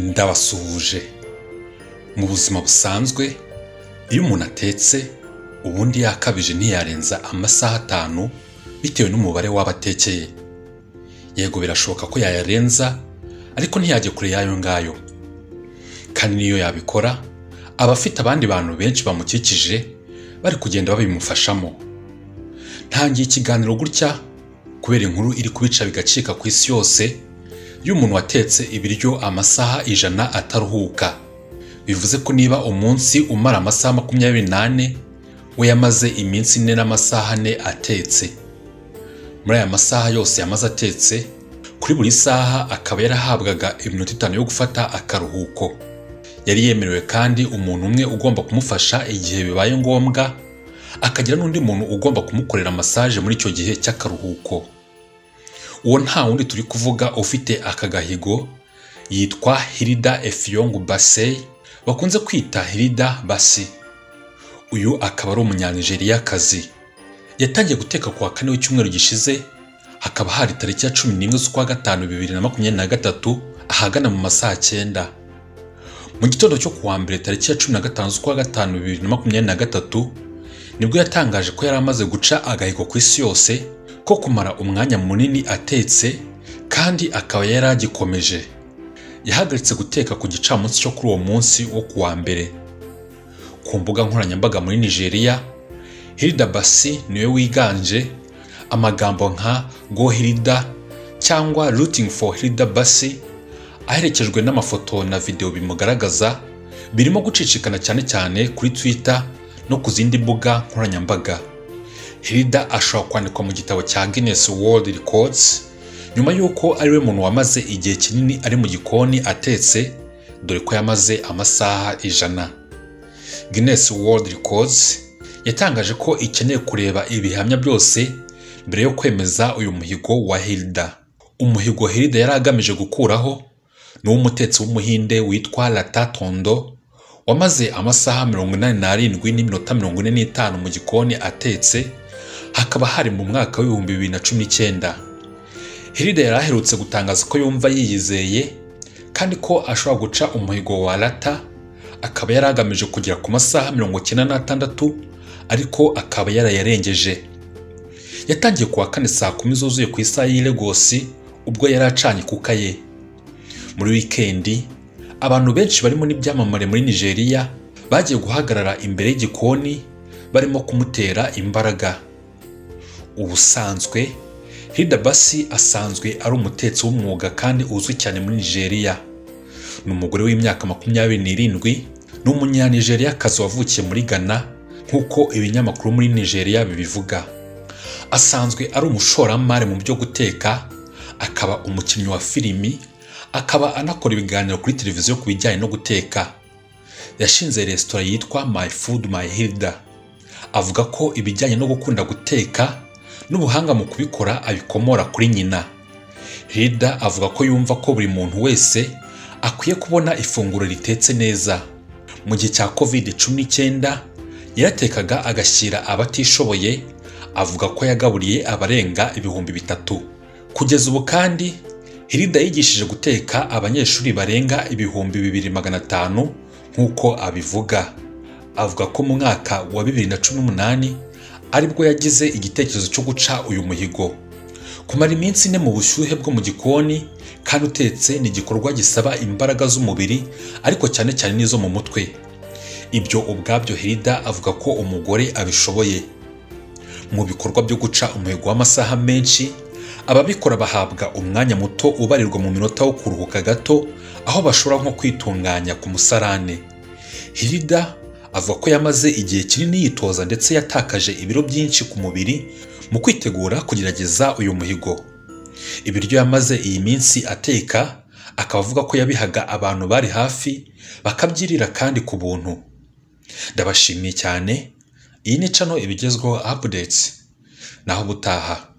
ndabasuhuje mu buzima busanzwe iyo umuntu atetse ubundi yakabije ntiyarenza amasaha atanu bitewe n'umubare w'abatekeye yego birashoboka ko yayarenza ariko ntiyajye kure y'ayo ngayo kandi niyo yabikora aba afite abandi bantu benshi bamukikije bari kugenda babimufashamo ntangiye ikiganiro gutya kubera inkuru iri kubica bigacika ku isi yose y'umuntu watetse ibiryo amasaha ijana ataruhuka bivuze ko niba umunsi umara amasaha makumyabiri n'ane we yamaze iminsi ine n'amasaha ane atetse muri aya masaha yose yamaze atetse kuri buri saha akaba yarahabwaga iminota itanu yo gufata akaruhuko yari yemerewe kandi umuntu umwe ugomba kumufasha igihe bibaye ngombwa akagira n'undi muntu ugomba kumukorera masaje muri icyo gihe cy'akaruhuko uwo nta wundi turi kuvuga ufite aka gahigo yitwa hirida efiyongu basey bakunze kwita hirida basi uyu akaba ari umunyanijeriya-kazi yatangiye guteka ku wa kane w'icyumweru gishize hakaba hari tariki ya cumi n'imwe z'ukwa gatanu bibiri na makumyabiri na gatatu ahagana mu masaha cyenda mu gitondo cyo ku wa mbere tariki ya cumi na gatanu z'ukwa gatanu bibiri na makumyabiri na gatatu nibwo yatangaje ko yari amaze guca agahigo ku isi yose ko kumara umwanya munini atetse kandi akaba yari agikomeje yahagaritse guteka ku gicamunsi cyo kuri uwo munsi wo ku wa mbere ku mbuga nkoranyambaga muri nigeria hirida basi niwe wiganje amagambo nka go hirida cyangwa rooting for hirida basi aherekejwe n'amafoto na videwo bimugaragaza birimo gucicikana cyane cyane kuri twitter no ku zindi mbuga nkoranyambaga hirida ashobora kwandikwa mu gitabo cya guinness world records nyuma y'uko ari we muntu wamaze igihe kinini ari mu gikoni atetse dore ko yamaze amasaha ijana guinness world records yatangaje ko ikeneye kureba ibihamya byose mbere yo kwemeza uyu muhigo wa hirida umuhigo hirida yari agamije gukuraho ni uw'umutetsi w'umuhinde witwa lata tondo wamaze amasaha mirongo inani n'arindwi n'iminota mirongo ine n'itanu mu gikoni atetse hakaba hari mu mwaka w'ibihumbi bibiri na cumi n'icyenda hirida yari aherutse gutangaza ko yumva yiyizeye kandi ko ashobora guca umuhigo wa lata akaba yari agamije kugera ku masaha mirongo icyenda n'atandatu ariko akaba yarayarengeje yatangiye ku wa kane saa kumi zuzuye ku isaha y'i Lagos ubwo yari acanye kuka ye muri wikendi abantu benshi barimo n'ibyamamare muri nigeria bagiye guhagarara imbere y'igikoni barimo kumutera imbaraga ubusanzwe hirida basi asanzwe ari umutetsi w'umwuga kandi uzwi cyane muri nigeria ni umugore w'imyaka makumyabiri n'irindwi ni umunyanigeriya kazi wavukiye muri ghana nk'uko ibinyamakuru muri nigeria bibivuga asanzwe ari umushoramari mu byo guteka akaba umukinnyi wa filimi akaba anakora ibiganiro kuri televiziyo ku bijyanye no guteka yashinze resitora yitwa my food my hilda avuga ko ibijyanye no gukunda guteka n'ubuhanga mu kubikora abikomora kuri nyina hilda avuga ko yumva ko buri muntu wese akwiye kubona ifunguro ritetse neza mu gihe cya covid cumi n'icyenda yaratekaga agashyira abatishoboye avuga ko yagaburiye abarenga ibihumbi bitatu kugeza ubu kandi hirida yigishije guteka abanyeshuri barenga ibihumbi bibiri magana atanu nk'uko abivuga avuga ko mu mwaka wa bibiri na cumi n'umunani aribwo yagize igitekerezo cyo guca uyu muhigo kumara iminsi ine mu bushyuhe bwo mu gikoni kandi utetse ni igikorwa gisaba imbaraga z'umubiri ariko cyane cyane n'izo mu mutwe ibyo ubwabyo hirida avuga ko umugore abishoboye mu bikorwa byo guca umuhigo w'amasaha menshi ababikora bahabwa umwanya muto ubarirwa mu minota wo kuruhuka gato aho bashobora nko kwitunganya ku musarane hirida avuga ko yamaze igihe kinini yitoza ndetse yatakaje ibiro byinshi ku mubiri mu kwitegura kugerageza uyu muhigo ibiryo yamaze iyi minsi ateka akaba avuga ko yabihaga abantu bari hafi bakabyirira kandi ku buntu ndabashimiye cyane iyi ni cano ibigezweho apudetsi naho ubutaha